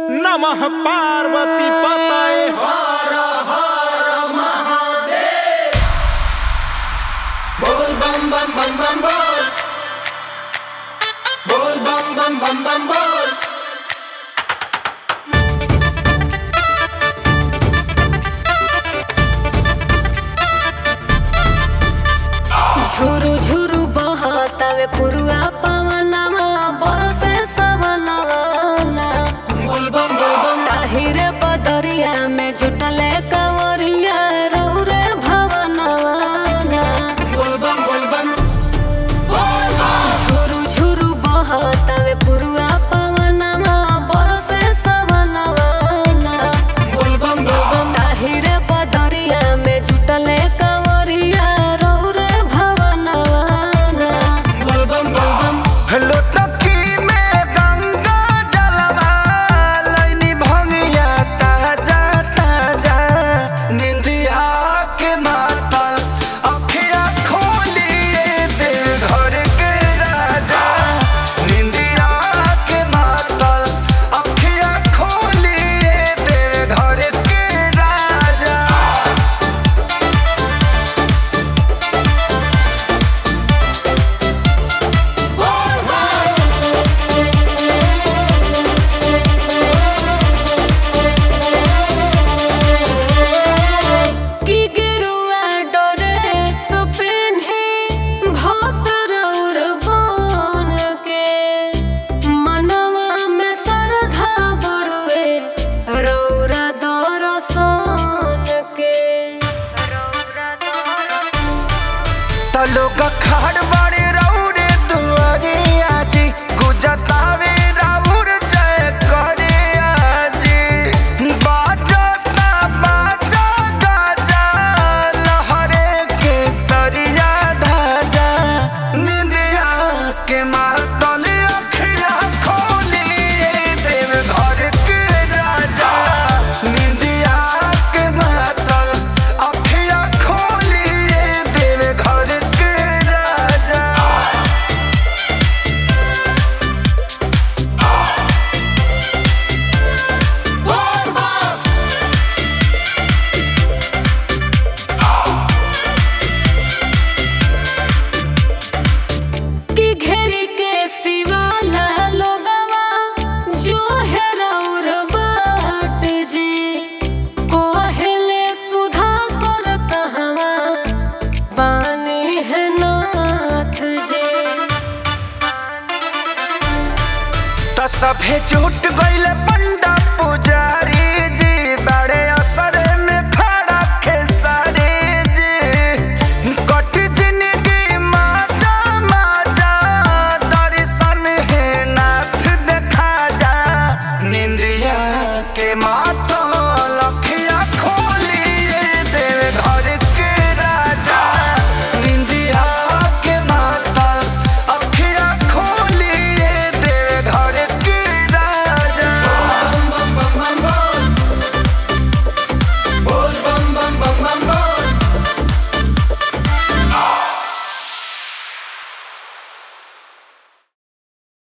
नमः पार्वती पतये बोल बम बम बम बम बोल बोल बम बम बम बम बोल झुरु झुरु बहतावे पुरुआ पवनवा बरसे सवनवा बोल बम बोल बम ताहिरे बदरिया में जुटले कंवरिया रौरे भवनवा बोल बम बोल बम झुरु झुरु बहतावे पुरुआ पवनवा बरसे सवनवा बोल बम बोल बम ताहिरे बदरिया में जुटले कंवरिया रौरे भवनवा बोल बम बोल बम लोटकी में गंगा जलवा लैनी भंगिया ताजा ताजा निंदिया के मातल अखिया खोलिए दे घर के राजा निंदिया के मातल अखिया खोलिए दे घर के राजा की गिरुआ डोरे सुपिन्हे भतर और बन के मनवा में श्रद्धा बरुए रौरा दरसन के तलोक खाड़ बड़े रौरे दुआरिया जी गुजतावे राउर जय करे आजी बाजता बाजा गाजा लहरे के सरिया धाजा निंदिया के मातल अखिया खोलिए देव घर के राजा निंदिया के मातल अखिया खोलिए देव घर के राजा बोल बम की घेरी के सिवाला लोगवा जो है रौर बाट जी कोहले सुधा कर कहवा पानी है नाथ जी त सभे छूट गइल पंडा पुजारी